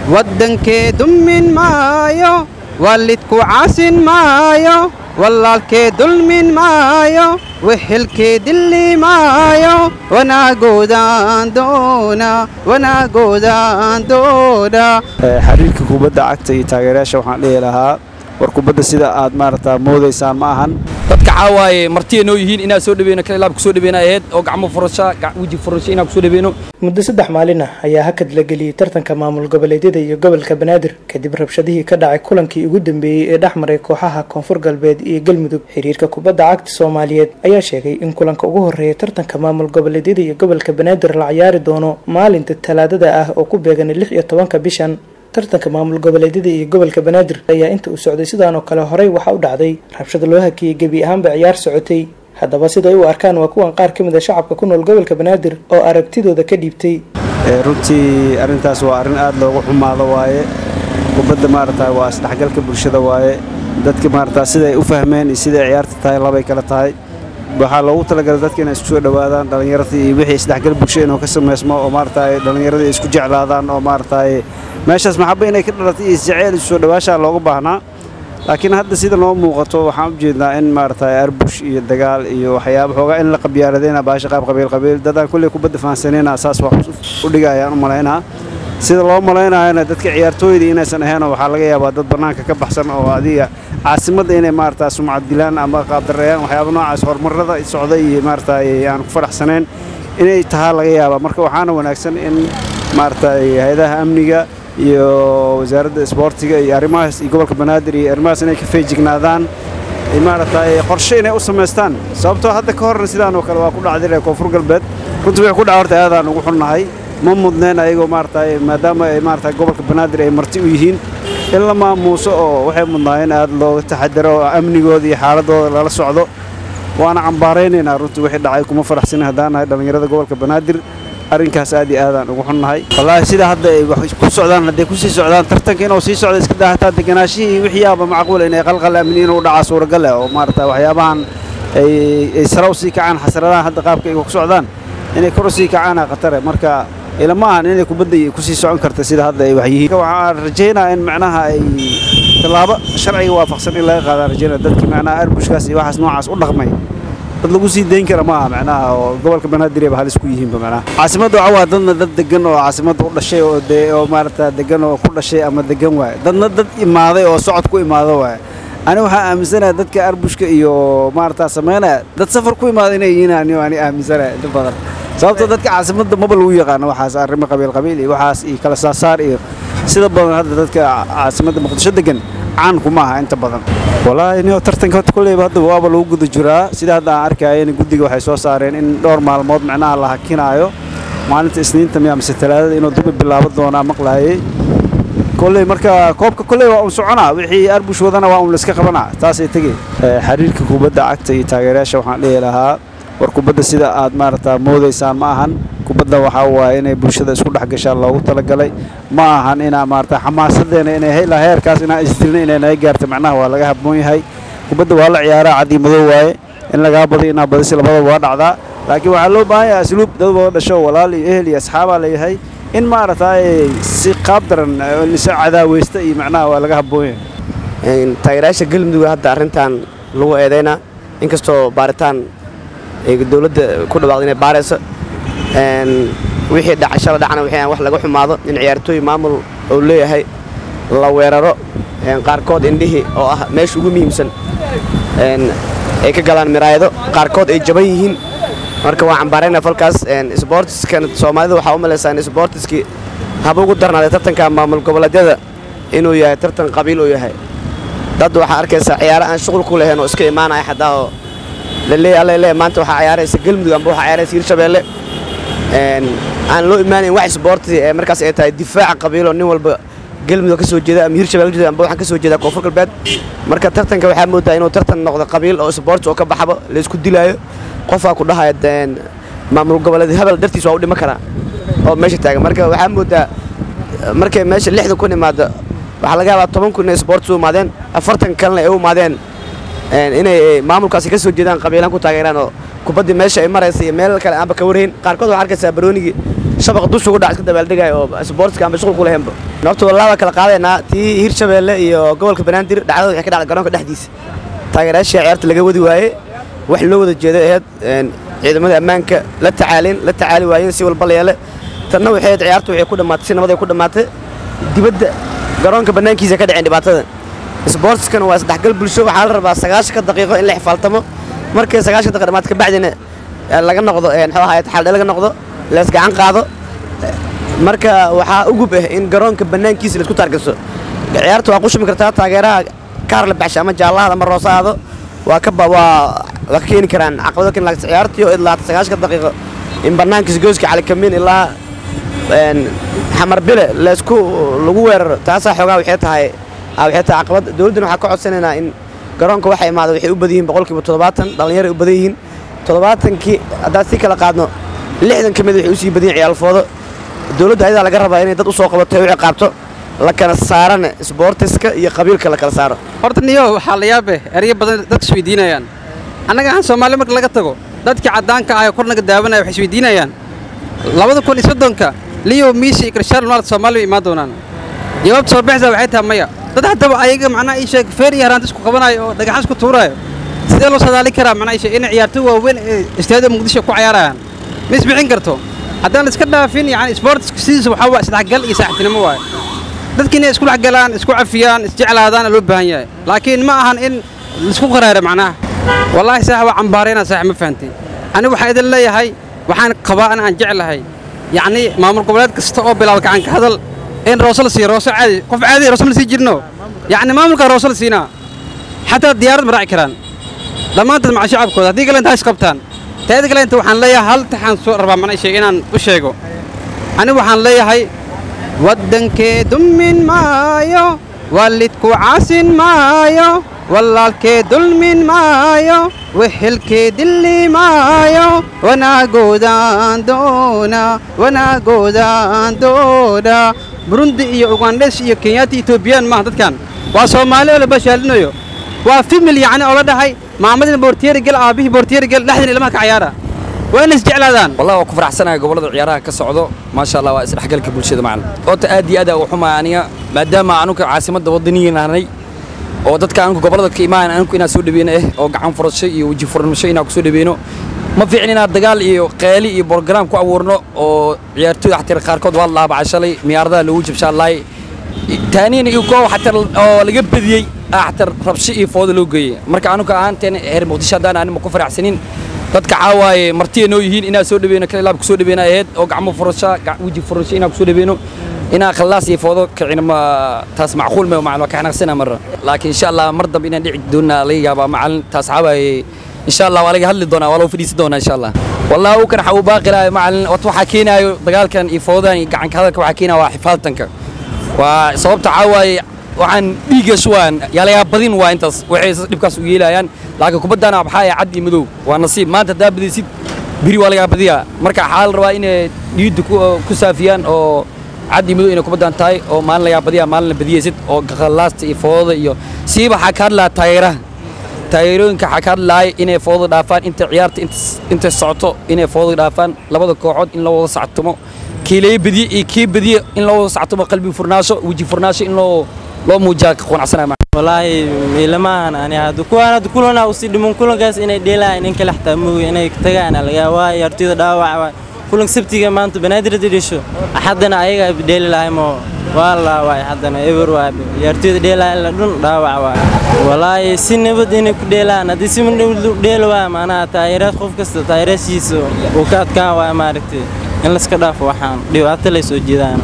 waddankee dummin maayo waalidku caasin maayo wallaalkee dulmin maayo wixilkee dilli maayo wanaagoodaan doona wanaagoodaan doona xiriirka kubadda cagta iyo taageerayaasha waxaan dhihi lahaa war kubadda sida aad maaragtaa moodaysaan ma ahan dadka caawaaye martiya noo yihiin inaan soo dhaweyno kala ilaab kusoo dhaweyna ahayd oo gacmo furasha weji furasha inaan kusoo dhaweyno muddo saddex maalin ah ayaa hakad la geliyey tartanka maamul goboleedyada iyo gobolka banaadir kadib rabshadihii ka dhacay kulankii ugu dambeeyey ee dhex maray kooxaha koonfur galbeed iyo galmudug xiriirka kubadda cagta soomaaliyeed ayaa sheegay in kulanka ugu horreeya tartanka maamul goboleedyada iyo gobolka banaadir la ciyaari doono maalinta talaadada ah oo ku beegan lix iyo tobanka bishan tartanka maamul goboleedyada iyo gobolka banaadir ayaa inta uu socday sidaan oo kale horey waxaa u dhacday rabshad loo hakiyey gebi ahaanba ciyaar socotay haddaba siday u arkaan waa kuwan qaar ka mid a shacabka ku nool gobolka banaadir oo aragtidooda ka dhiibtay runtii arrintaas waa arrin aad loogu xumaado waaye kubadda maaragtaa waa isdhexgalka bulshada waaye dadka maaragtaa siday u fahmeen iyo siday ciyaarta tahay labay kala tahay waxaa loogu talagalay dadka inay isku soo dhowaadaan dhallinyaradii iyo wixii isdhexgal bulsho inuu ka samaysmo oo maaragtaa dhallinyaradii isku jeclaadaan oo maaragtaa meeshaas maxaba inay ka dhalatay iyo isjeceyl isu soo dhowaashaa looga baahnaa laakiin hadda sida noo muuqato waxaan u jeednaa in maaragtaa arbush iyo dagaal iyo waxyaaba xoogaa in la qabyaaladayna baasha qaab qabiil qabiil dadaan kulley kubadda fahansanayna saas wax u dhiga ayaan u malaynaa sida loo malaynayana dadka ciyaartooydii inaysan ahaynoo waxaa laga yaabaa dad bannaanka ka baxsan oo adiga caasimadda inay maaragtaa sumcad dilaan ama qaabdareeyaan waxyaaba noocaas horumarrada socda iyo maaragtaa aan ku faraxsanayn inay tahaa laga yaabaa marka waxaana wanaagsan in maaragtaa hay-adaha amniga iyo wasaaradda isboortiga iyo arrimahaas iyo gobolka banaadir iyo arrimahaas inay ka feejignaadaan maaragtay qorshe inay u samaystaan sababtoo hadda ka horna sidaan oo kale waa ku dhacday reer koonfur galbeed runtii wixii ku dhaca horta aadaan ugu xunnahay ma mudneen ayagoo maaragtay maadaama ay maaragtay gobolka banaadir ay marti u yihiin in la maamuuso oo waxay mudnaayeen aad looga taxadaro oo amnigooda iyo xaaladooda lala socdo waana cambaaraynaynaa runtii wixii dhacay kuma faraxsanin haddaan nahay dhallinyarada gobolka banaadir arrinkaas aad iyo aadaan ugu xunnahay wallaahi sida hadda ay wax ku socdaan hadday ku sii socdaan tartanka inuu sii socdo iska daahataa deganaashihii wixii yaaba macquul inay qalqal amni inuu dhacaa suuragal leh oo maaragta waxyaabahan ay ay sare u sii kacaan xasradahan hadda qaabka ay ku socdaan inay kor u sii kacaana khatare marka ilama ahan inay kubadda ku sii socon karta sida hadda ay wax yihiin waxaan rajaynayaa in macnaha ay tallaabo sharciga waafaqsan in laga qaadaan rajaynaya dadkii macnaha arbushkaas iyo waxaas noocaas u dhaqmay dad lagu sii dayn kara maaha macnaha oo gobolka banaadir ba halis ku yihiinba macnaha caasimadda waxaa waa dadna dad degan oo caasimadda u dhashay oo dee oo maaragta degan oo ku dhashay ama degan waaye dadna dad imaaday oo socod ku imaado waaye ani waxaa aaminsanayaa dadka arbushka iyo maaragta samaynaya dad safar ku imaada inay yihiin ani ani aaminsanaya inta badan sababtoo dadka caasimadda maba lagu yaqaano waxaas arrimo qabiil qabiil iyo waxaas iyo kala saasaar iyo sida badan hadda dadka caasimadda muqdisho degan caan kuma aha inta badan wallaahi nio tartanka horta kolleyba hadda waaba lagu guda jiraa sida hadda aan arkayana guddiga waxay soo saareen in dhowr maalmood macnaha la hakinaayo maalinta isniinta miya mise talaadada inuu dubi bilaabo doonaa maqlaayay kolley marka koobka kolley waa un soconaa wixii arbush wadana waa un la iska qabanaa taasay tegey xiriirka kubadda cagta iyo taageerayaasha waxaan dhihi lahaa war kubadda sida aad maaragtaa moodaysaan ma ahan kubadda waxaa waaye inay bulshada isku dhex gashaan loogu talagalay ma ahan inaa maarata xamaasadeena inay ilaa heerkaas inaan isdilna inay naga gaarta macnaha waa laga habboon yahay kubadda waa la ciyaaraa cadii madow waaye in lagaa badiyo inaa badisi labadaba waa dhacdaa laakiin waxaa loo baahan yahay asluub dad wada dhasho walaal iyo ehel iyo asxaabaa leeyahay in maaragtaa si qaab daran lisa cadaaweysta iyo macnaha waa laga habboon yahay taageerayaasha galmudug hadda arrintan lagu eedaynaa inkastoo baaritaan dowladda ku dhawaaqda inay baarayso wixii dhacashada dhacna wixii wax laga xumaado in ciyaartooy maamul uu leeyahay la weeraro qaarkood indhihii oo ah meesha ugu muhiimsan ay ka galaan miraayado qaarkood ay jaban yihiin marka waa cambaarayna falkaas sboortiskan soomaalida waxaa u malaysaa in sboortiskii haba ugu darnaaday tartanka maamul goboleedyada inuu yahay tartan qabiil uu yahay dad waxaa arkaysaa ciyaaro aan shuqul ku lahayn oo iska imaanaya xataa oo laleeyahay alla leeyahay maanta waxaa ciyaaraysa galmudug amba waxaa ciyaaraysa hirshabeelle aan loo imaanayn wax isboorti ee markaas ay tahay difaaca qabiilo nin walba galmudug ka soo jeeda ama hirshabelle ka jeeda amba waxaan ka soo jeedaa koonfur galbeed marka tartanka waxaa moodaa inuu tartan noqdo qabiil oo isboorti oo ka baxaba la isku dilaayo qofaa ku dhahaya maamul goboleed hebel dartiis waa u dhima karaa oo meesha taagan marka waxaa moodaa markay meesha lixda kun imaado waxaa laga yaabaa toban kun inay isboortis u imaadeen afartan kalena ay u imaadeen inay maamulkaasi ka soo jeedaan qabiilaan ku taageeraan oo kubaddii meesha ay maraysa iyo meel kale aanba ka warhayn qaarkood waxaa arkaysaa baroonigii shabaqa dusha ugu dhac iska dabaaldegayo oo sportska aan mashquul ku lahaynba horta wallah waa kala qaadaynaa tii hirshabeelle iyo gobolka banaadir dhacdada waxay ka dhacday garoonka dhexdiisa taageerayaashii ciyaarta laga wadi waaye wax loo wada jeedo ahayd ciidamada ammaanka la tacaalin la tacaali waayeen si walba la yeele tanna waxay ahayd ciyaartu waxay ku dhammaatay si nabaday ku dhammaatay dibadda garoonka bannaankiisa ka dhaceen dhibaatada sportskan waa isdhexgal bulsho waxaa la rabaa sagaashanka daqiiqo in la xifaaltamo markay sagaashan daqiiqo dhammaad kabacdina laga noqdo muxuu ahaay taxaldhe laga noqdo lees gacan qaado marka waxaa ugub ah in garoonka bannaankiisa laisku taargaso ciyaarta waa qushumi kartaa taageeraha kaar la baxsha ama jaallahada ama roosaado waa ka waa waa ka keeni karaan caqabado keeni laakta ciyaartii oo idlaata sagaashanka daqiiqo in bannaankiisa gooska calikamiin ilaa xamar bile laysku lagu weeraro taasaa xoogaa waxay tahay waxay tahay caqabad dowladdana waxaa ka codsanaynaa in garoonka waxa imaada waxay u badan yihiin boqolkiiba toddobaatan dhallinyaro u badan yihiin toddobaatankii haddaan si kala qaadno lixdan ka mid waxay u sii badan yihin ciyaalfoodo dowladda ayadaa laga rabaa inay dad u soo qabato u ciqaabto la kala saarana sboortiska iyo qabiilka la kala saaro horta niyo waxaa la yaabe eryo badan dadka isweydiinayaan annaga ahaan soomaali marka laga tago dadkii caddaanka ah ee kornaga daawanaya waxay isweydiinayaan labada kun iyo soddonka liyo miisi iyo cristiano ronaldo soomaali bay imaan doonaan jawaabta soo baxaysaa waxay tahay maya dad haddaba ayaga macnaha ii sheeg feer iyo haraanta isku qabanayo oo dhagaxan isku tuuraayo sidee loo sadaali karaa macnaha ii sheeg inay ciyaarto waaweyn ee istaadada muqdisho ku cayaarayaan ma isbixin karto haddaan la iska dhaafin yani isboortiska sidiisa waxaa waa isdhexgal iyo saaxiibtinimo waaye dadki inay isku dhexgalaan isku cafiyaan isjeclaadaan loo baahan yahay laakiin ma ahan in laisku qaraaro macnaha wallaahi saax waa cambaarayna saax ma fahantay anigu waxaan idin leeyahay waxaan qabaa in aan jeclahay yacni maamul goboleed kasta oo bilaaba gacanka hadal in roose la siiyo roose caadi qof caadi roose ma sii jirno yacni maamulkaa roose la siinaa xataa diyaarad ma raaci karaan dhammaantood maca shacabkooda haddii kale intaa isqabtaan teeda kale inta waxaan leeyahay hal taxaan soo rabaa mana sheeg inaan u sheego anigu waxaan leeyahay waddankee dummin maayo waalidku caasin maayo wallaalkee dulmin maayo wehelkee dilli maayo wanaagoodaan doona wanaagoodaan doona burundi iyo ugandhes iyo kenyaati etoobiyaan maaha dadkan waa soomaali oo la bashaalinayo waa fimil yacni oo la dhahay maamadina boortiyeri gel aabbihii boortiyeri gel dhexdina ilmaha ka cayaara waa inay isjeclaadaan والله waa ku faraxsanahay gobolada ciyaaraha ka socdo maasha Allah waa isdhexgalka bulshada macallin oota aad iyo aad u xumaa aniga maadaama anuka caasimadda wadaniga nahnay oo dadka anuka gobolada ka imaan anuka inaan soo dhaweeyno eh oo gacan furasho iyo waji furasho inaan ku soo dhaweeyno ma fiicin inaan dagaal iyo qeeli iyo program ku abuurno oo ciyaartooyda xataa qaarkood waa laaba cashalay miyaaradaha loogu jabshaalaay taaniina iyo koox xataa oo laga badiyey xataa rabsho iyo foodo loo geeyey marka anuka ahaanteen heer muqdisho haddaan anima ku faraxsanin dadka caawaaye martiya noo yihiin inaan soo dhaweyno kala ilaab ku soo dhaweyna ahayd oo gacmo furasho weji furasho inaan ku soo dhaweyno inaan khallaas iyo foodo kicina ma taas macquul ma macallin waa ka xanaaqsana marra laakiin insha allah mar dambe inaan dhici doonaa laga yaabaa macallin taas caawaaye insha allah waa laga hadli doonaa waa lagu fadhiisan doonaa insha allah wallahi uu kan xawu baaqilaayo macallin wat waxaa keenaayo dagaalkan iyo foodan iyo gacanka hadalka waxaa keenaya waa xifaaltanka waa sababta caawaaye waxaan dhiigga shuwaan yaalayaa badin waa intaas waxay dhibkaas u yeelayaan laakiin kubaddana waxaa cad iyo madow waa nasiib maanta haddaa badaysid biri waa lagaa badiyaa marka waxaa la rabaa inay dhiidda ku saafiyaan oo cad iyo madow inay kubaddan tahay oo maalin lagaa badiyaa maalin la badiyaysid oo khallaasta iyo foodada iyo siiba waxaa ka hadlaa taageeraha taageerooyinka waxaa ka hadlaaya inay foodada dhaafaan inta ciyaarta intay socoto inay foodada dhaafaan labada kooxood in loo wada sactumo kii laga badiye iyo kii badiye in loo wada sactumo qalbi furnaasho weji furnaasho in loo loo muujiyaa ka qanacsanaya walaahi ilamahan ani hadda kuwaan hadda kulana usii dhiman kulankaas inay dheelaan in kale xataa mooga inay tagaan laga waa ciyaartooyda dhaawac waa kulanka sabtiga maanta banaadir dhidhisho axadana ayaga dheeli lahay moo waa la waay haddana eber waa ciyaartooyda dheelaa la dhun dhaawac waa walaahi si nabad inay ku dheelaan haddii si nabad dheeli waa maanaha taageeraad qof kasta taageeraashiisa uu ka adkaan waa maaragtay in laska dhaafo waxaan dhibaato lay soo jeedaan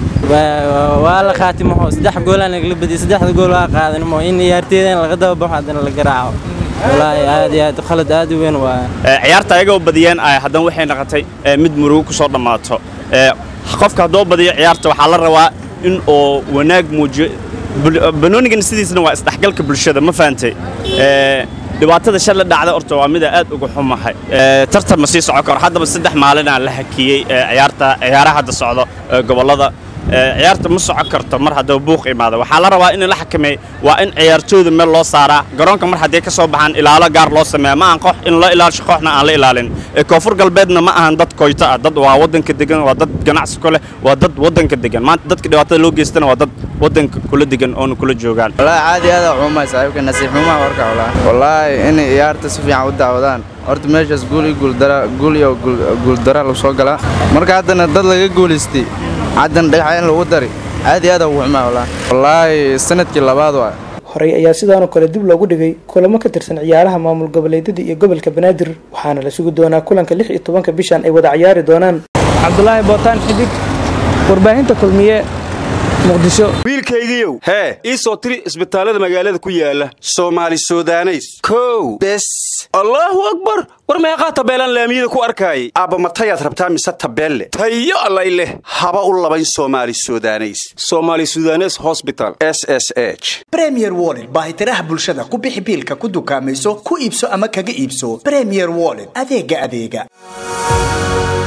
waa la khaatimaho saddex goolaan lagala badiyay saddexda gool waa qaadanimo in ciyaarteeda in laga dababaxo haddana la garaaco walaahi aad iyo aad khalad aad u weyn waa ciyaarta ayaga u badiyeen haddana waxay noqotay mid murugo ku soo dhammaato qofka haddoo badiyo ciyaarta waxaa la rabaa in oo wanaag muujiyo banoonigan sidiisna waa isdhexgalka bulshada ma fahantay dhibaatada shalay dhacda horta waa mida aad uga xumahay tartan ma sii socon karo haddaba saddex maalinaa la hakiyey ciyaarta ciyaaraha hadda socdo gobollada ciyaarta ma socon karto mar haddaba buuq imaado waxaa la rabaa in la xakameey waa in ciyaartooyda meel loo saaraa garoonka mar haddii ka soo baxaan ilaalo gaar loo sameeya ma ahan koox in la ilaalisho kooxna aan la ilaalin ee koonfur galbeedna ma ahan dad koyto ah dad waa waddanka degan waa dad ganacsi ku leh waa dad waddanka degan maanta dadka dhibaatada loo geystana waa dad waddanka kula degan oona kula joogaan wallaahi caadi aada xumay saaxiibka nasiib xumaha warka wallaahi wallaahi inay ciyaarta si fiican u daawadaan horta meeshaas guul iyo guuldara guul iyo guuldara lagu soo galaa marka haddana dad laga guulaystay haddana dhagaxayn lagu dari aad iyo aad ugu xumaa wallaahi wallaahi sanadkii labaad waa horey ayaa sidaanoo kale dib loogu dhigay kulamo ka tirsan ciyaaraha maamul goboleedyada iyo gobolka banaadir waxaana la sugi doonaa kulanka lix iyo tobanka bishan ay wada ciyaari doonaan cabdulaahi bootaan xidig warbaahinta kulmiye muqdisho wiilkaygiiow hee ii soo tiri isbitaallada magaalada ku yaala soomaali sudaneys kow bes allaahu akbar war meeqaa tabeelaan laamiyada ku arkaayay aabba matayaad rabtaa mise tabeelle tayo allay leh haba u labayn soomaali sudaneys soomaali sudanes hosbital s s h bremier wollet baahitiraha bulshada ku bixi biilka ku dukaamayso ku iibso ama kaga iibso bremier wollet adeega adeega